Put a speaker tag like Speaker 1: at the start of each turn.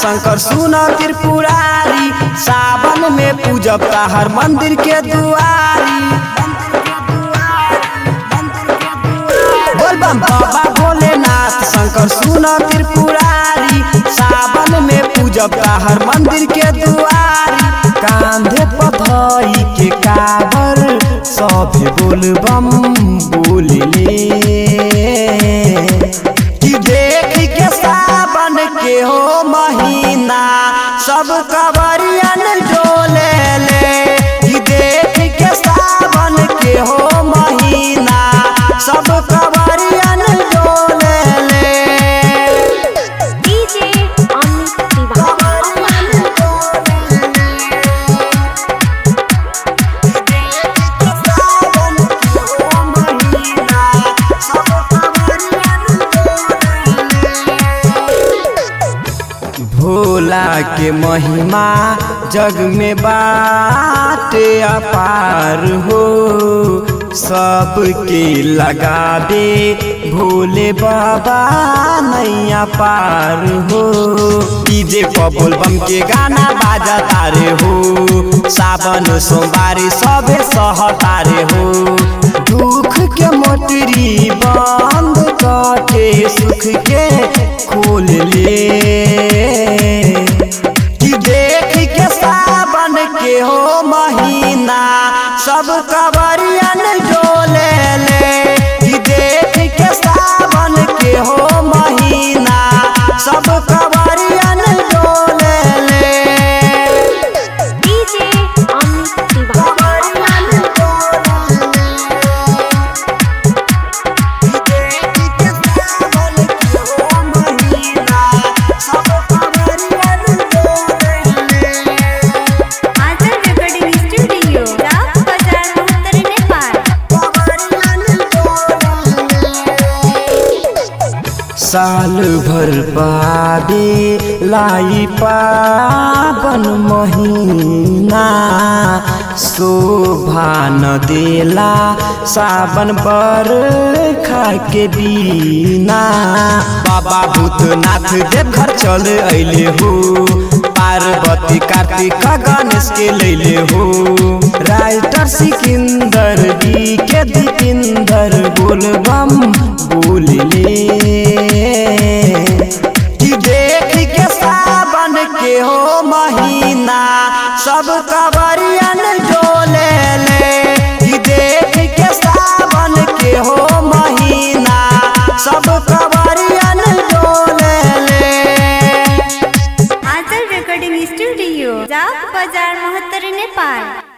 Speaker 1: शंकर सुन त्रिपुरारी सावन में पूजब हर मंदिर के दुआरी बोल बम बाबा भोलेनाथ शंकर सुन त्रिपुरारी सावन में पूजब हर मंदिर के दुआरी कांधे पथई के काबर सभे बोल बम बोलले कि देख के सावन के हो महीना सब कवरियन डोले ले कि देख के सावन के हो महीना सब कवरियन डोले ले
Speaker 2: डीजे अमित तिवारी
Speaker 1: कवरियन डोले ले सावन के हो महीना सब कवरियन भोला के महिमा जग में बाटे अपार हो सबके लगाबे भोले बाबा नैया पार हो डीजे पर बोलबम के गाना बाजा तारे हो सावन सोमवारी सबे सहतारे हो दुख के मोटरी बंद करके सुख के खोल ले कि देख के सावन के हो महीना सब कवरियन डोले ले कि देख के सावन के हो महीना सब कवरियन डोले ले
Speaker 2: डीजे अमित तिवारी
Speaker 1: कवरियन डोले ले देख के सावन के हो महीना सब कवरियन डोले ले
Speaker 2: आजल रेकॉर्डिंग स्टूडियो राव बाजार उत्तर नेपाल
Speaker 1: साल भर पाबे लाई पावन महीना शोभा न देला सावन बर के बीना बाबा भूतनाथ देवघर चल अइले हो पार्वती कार्तिक गणेश के लैले हो राइटर सिकंदर जी के दीपिंदर बोलबम बोलले कि देख के सावन के हो महीना सब कवरियन डोले ले कि देख के सावन के हो महीना सब कवरियन डोले ले
Speaker 2: आजल रेकॉर्डिंग स्टूडियो राव बाजार महत्तर नेपाल